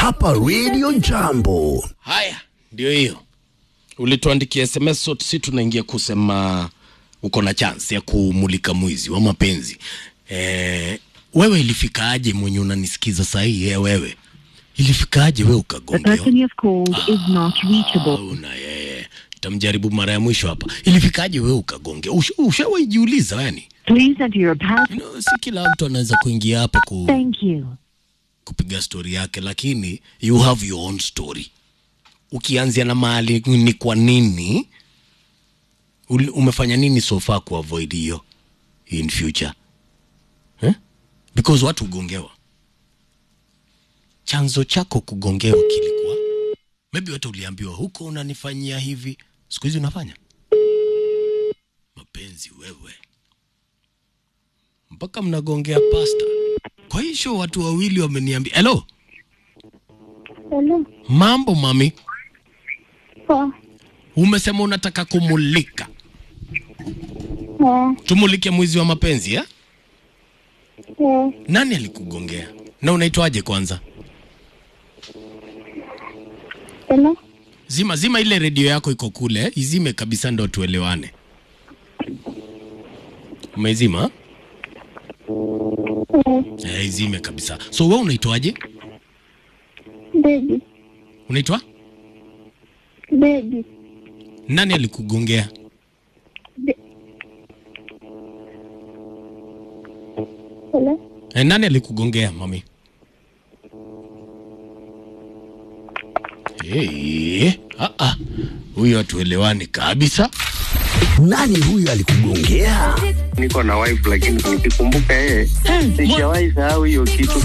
hapa Radio Jambo. Haya, ndio hiyo. Ulituandikia SMS sote, si tunaingia kusema uko na chance ya kumulika mwizi wa mapenzi. Eh, wewe ilifikaje mwenye unanisikiza saa hii? Eh, wewe ilifikaje wewe The ukagongewa? person you have called is not reachable. Una yeye. Tamjaribu mara ya mwisho hapa. Ilifikaje wewe ukagonge? Usha- Ushawahi jiuliza yani? Please enter your pass. You know, si kila mtu anaweza kuingia hapa ku, Thank you. kupiga story yake, lakini you have your own story. Ukianzia na mahali ni kwa nini uli- umefanya nini so far ku avoid hiyo in future eh? Because watu hugongewa. Chanzo chako kugongewa kilikuwa maybe watu uliambiwa huko unanifanyia hivi, siku hizi unafanya mapenzi wewe, mpaka mnagongea pasta. Kwa hiyo watu wawili wameniambia hello, Hello. mambo mami, Poa. umesema unataka kumulika, Eh, tumulike mwizi wa mapenzi eh? eh, Nani alikugongea na unaitwaje kwanza? hello. Zima zima ile redio yako iko kule, izime kabisa ndo tuelewane. Umezima? Eh, Eh, izime kabisa. So wewe unaitwaje? baby, Unaitwa baby. nani alikugongea? Hello. Eh, nani alikugongea mami? Hey, ah ah. Huyo hatuelewani kabisa. Nani huyu alikugongea? niko na wife lakini nikikumbuka yeye sijawahi sahau hiyo kitu